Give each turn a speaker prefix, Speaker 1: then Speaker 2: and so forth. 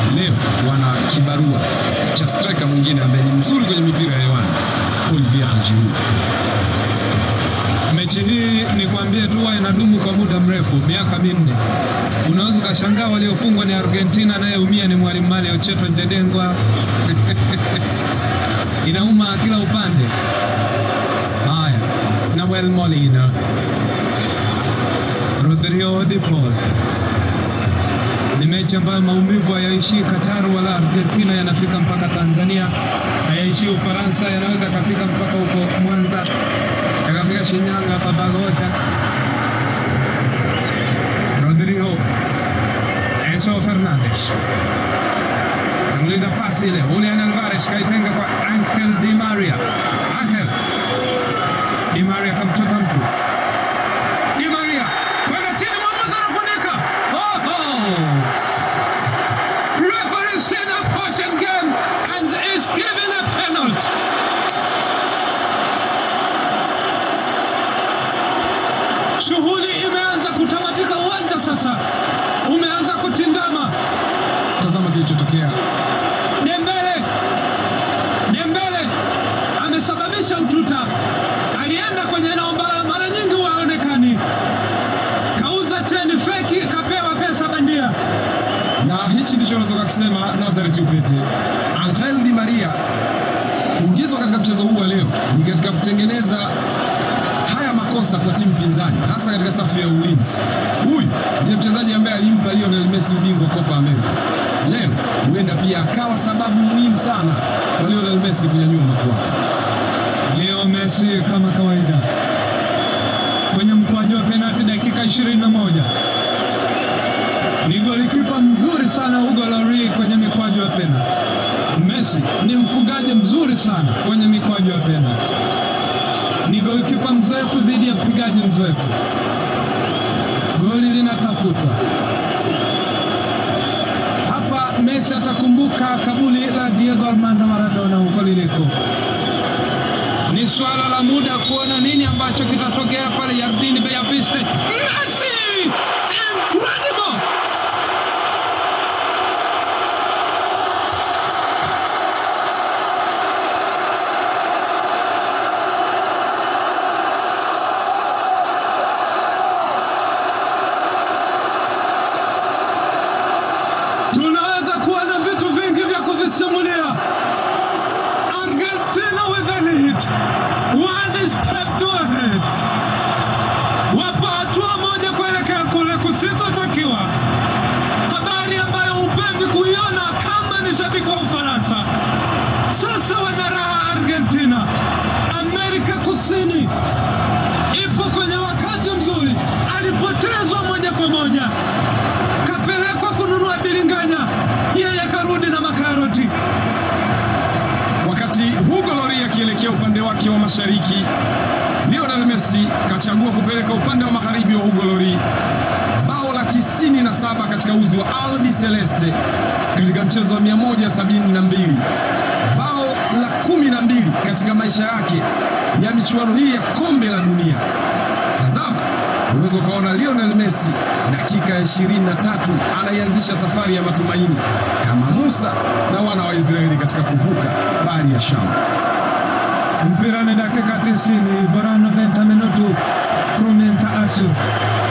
Speaker 1: leo wana kibarua cha striker mwingine ambaye ni mzuri kwenye mipira ya hewani, Olivier Giroud.
Speaker 2: Mechi hii ni kuambie tu huwa inadumu kwa muda mrefu, miaka minne. Unaweza ukashangaa waliofungwa ni Argentina, anayeumia ni mwalimu Mario Cheto Njedengwa. Inauma kila upande. Haya, Nahuel Molina, Rodrigo de Paul. Ni mechi ambayo maumivu hayaishii Qatar wala Argentina, yanafika mpaka Tanzania, hayaishii Ufaransa, yanaweza yakafika mpaka huko Mwanza, yakafika Shinyanga, Babagotha. Rodrigo Enzo Fernandez tanguliza pasi ile, Julian Alvarez kaitenga kwa Angel Di Maria. Angel Di Maria kamchota mtu Di Maria kwenda chini, mwamuzi anafunika. Oh, oh. Referee seen a caution game and is giving a penalty. Shughuli imeanza kutamatika, uwanja sasa umeanza kutindama.
Speaker 1: Tazama kilichotokea.
Speaker 2: Dembele, Dembele amesababisha ututa, alienda kwenye eneo ambalo mara nyingi waonekani, kauza cheni feki, kapewa pesa bandia.
Speaker 1: na hichi ndicho unaweza kukisema Nazareth Upete. Angel Di Maria kuingizwa katika mchezo huu wa leo ni katika kutengeneza haya makosa kwa timu pinzani, hasa katika safu ya ulinzi. Huyu ndiye mchezaji ambaye alimpa Lionel Messi ubingwa wa Copa America. Leo huenda pia akawa sababu muhimu sana kwa Lionel Messi kunyanyua makwapa.
Speaker 2: Leo Messi kama kawaida kwenye mkwaju wa penalti dakika 21 ni golikipa mzuri sana Hugo Lloris kwenye mikwaju ya penalti. Messi ni mfungaji mzuri sana kwenye mikwaju ya penalti, ni golikipa mzoefu dhidi ya mpigaji mzoefu. Goli linatafutwa hapa. Messi atakumbuka kabuli la Diego Armando Maradona huko liliko ni swala la muda kuona nini ambacho kitatokea pale Jardine Belleviste. Messi! Incredible! Tunaweza kuwa na vitu vingi vya kuvisimulia. Argentina with a lead. One step to ahead. Wapo hatua moja kuelekea kule kusikotakiwa. Habari ambayo hupendi kuiona kama ni shabiki wa Ufaransa. Sasa wana raha Argentina. Amerika Kusini ipo kwenye wakati mzuri, alipotezwa moja kwa moja, kapelekwa kununua bilinganya, yeye karudi na makaroti.
Speaker 1: Wakati Hugo Lloris akielekea upande wake wa mashariki, Lionel Messi kachagua kupeleka upande wa magharibi wa Hugo Lloris. Bao la 97 katika uzi wa Albi Celeste katika mchezo wa 172, bao la 12 katika maisha yake ya michuano hii ya kombe la dunia. Tazama, unaweza ukaona Lionel Messi dakika ya 23 anaianzisha safari ya matumaini kama Musa na wana wa Israeli katika kuvuka bahari ya Shamu.
Speaker 2: Mpira ni dakika 90, bara 90 minutu, Krumenta Asu